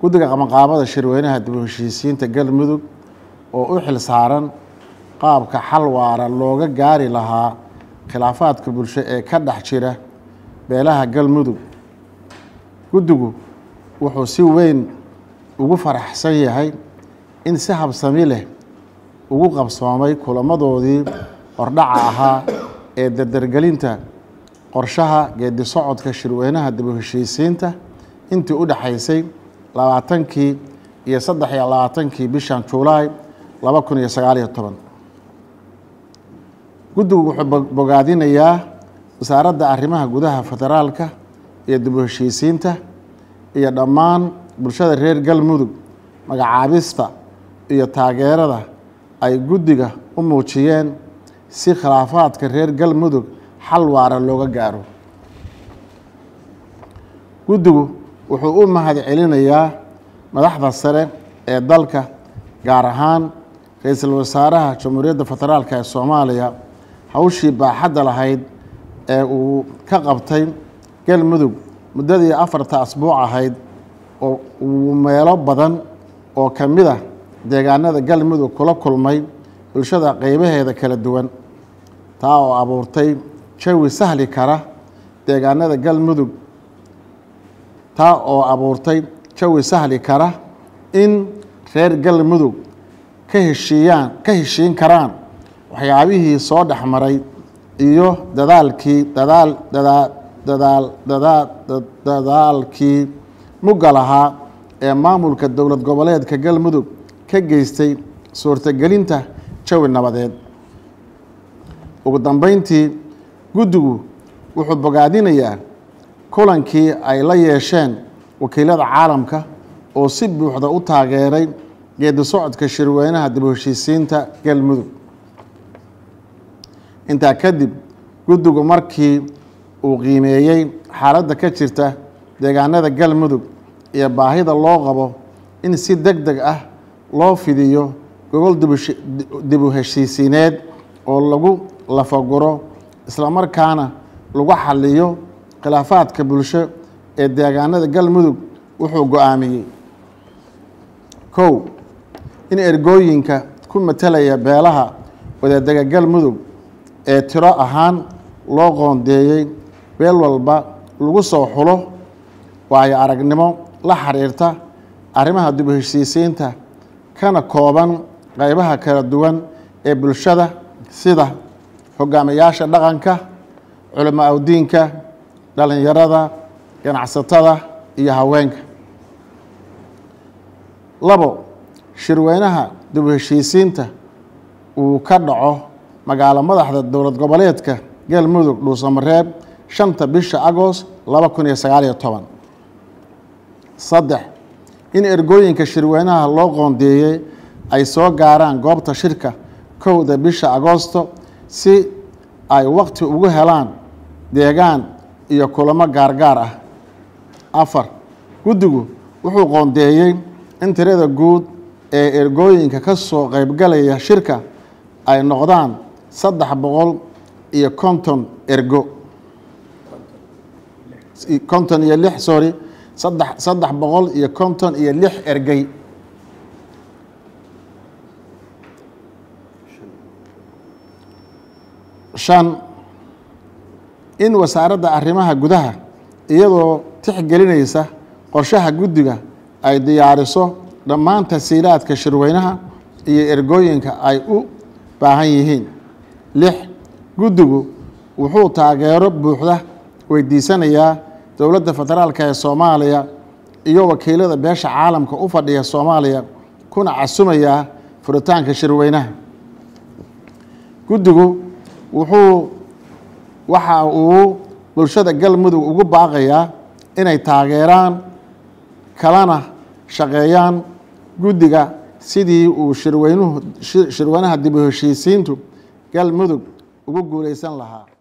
guddiga qabanqaabada shirweynaha dib u heshiisiinta galmudug oo u xil saaran qaabka xal waara looga gaari lahaa khilaafaadka bulsho ee ka dhex jira beelaha galmudug guddigu wuxuu si weyn ugu faraxsan yahay in si habsami leh ugu qabsoomay kulamadoodii hordhaca ahaa ee dardargelinta qorshaha geedi socodka shirweynaha dib u heshiisiinta intii u dhexaysay labaatankii iyo saddex iyo labaatankii bishan julaay laba kun iyo sagaaliyo toban guddigu wuxuu bogaadinayaa wasaaradda arrimaha gudaha federaalka iyo dib u heshiisiinta iyo dhammaan bulshada reer galmudug magacaabista iyo taageerada ay guddiga u muujiyeen si khilaafaadka reer galmudug xal waara looga gaaro guddigu wuxuu u mahad celinayaa madaxda sare ee dalka gaar ahaan ra-iisul wasaaraha jamhuuriyadda federaalk ee soomaaliya hawshii baaxadda lahayd ee uu ka qabtay galmudug muddadii afarta asbuuc ahayd oo uu meelo badan oo ka mid ah deegaanada galmudug kula kulmay bulshada qeybaheeda kala duwan taa oo abuurtay jawi sahli kara deegaanada galmudug taa oo abuurtay jawi sahli kara in reer galmudug ka heshiiyaan ka heshiin karaan waxyaabihii soo dhex maray iyo dadaalkii dadaal dadaa dadaal dadaa dadaalkii mugga lahaa ee maamulka dowlad goboleedka galmudug ka geystay suurtagelinta jawi nabadeed ugu dambeyntii guddigu wuxuu bogaadinayaa kulankii ay la yeesheen wakiilada caalamka oo si buuxda u taageeray geedi socodka shirweynaha dib u heshiisiinta galmudug intaa kadib guddigu markii uu qiimeeyey xaaladda ka jirta deegaanada galmudug iyo baahida loo qabo in si deg deg ah loo fidiyo gogol dib u heshiisiineed oo lagu lafaguro islamarkaana lagu xaliyo khilaafaadka bulsho ee deegaanada galmudug wuxuu go-aamiyey kow in ergooyinka ku matelaya beelaha wadaadega galmudug ee tiro ahaan loo qoondeeyey beel walba lagu soo xulo waayo aragnimo la xiriirta arrimaha dib u heshiisiinta kana kooban qeybaha kala duwan ee bulshada sida hogaamiyaasha dhaqanka culamo awdiinka dhalinyarada ganacsatada iyo haweenka labo shirweynaha dib u heshiisiinta uu ka dhaco magaalo madaxda dowlad goboleedka galmudug dhuusamareeb shanta bisha agost laba kun iyo sagaaliyo toban saddex in ergooyinka shirweynaha loo qoondeeyey ay soo gaaraan goobta shirka kowda bisha agoosto si ay waqti ugu helaan deegaan iyo kulamo gaargaar ah afar guddigu wuxuu qoondeeyey in tirada guud ee ergooyinka ka soo qeybgalaya shirka ay noqdaan saddex boqol iyo konton ergo konton iyo lix sorry saddex saddex boqol iyo konton iyo lix ergey shan in wasaaradda arrimaha gudaha iyadoo tixgelinaysa qorshaha guddiga ay diyaariso dhammaan tasiilaadka shirweynaha iyo ergooyinka ay u baahan yihiin lix guddigu wuxuu taageero buuxda weydiisanayaa dowladda federaalk ee soomaaliya iyo wakiilada beesha caalamka u fadhiya soomaaliya kuna casumayaa furitaanka shirweynaha guddigu wuxuu waxa uu bulshada galmudug ugu baaqayaa inay taageeraan kalana shaqeeyaan guddiga sidii uu shirweynuhu shirweynaha dib u heshiisiintu galmudug ugu guuleysan lahaa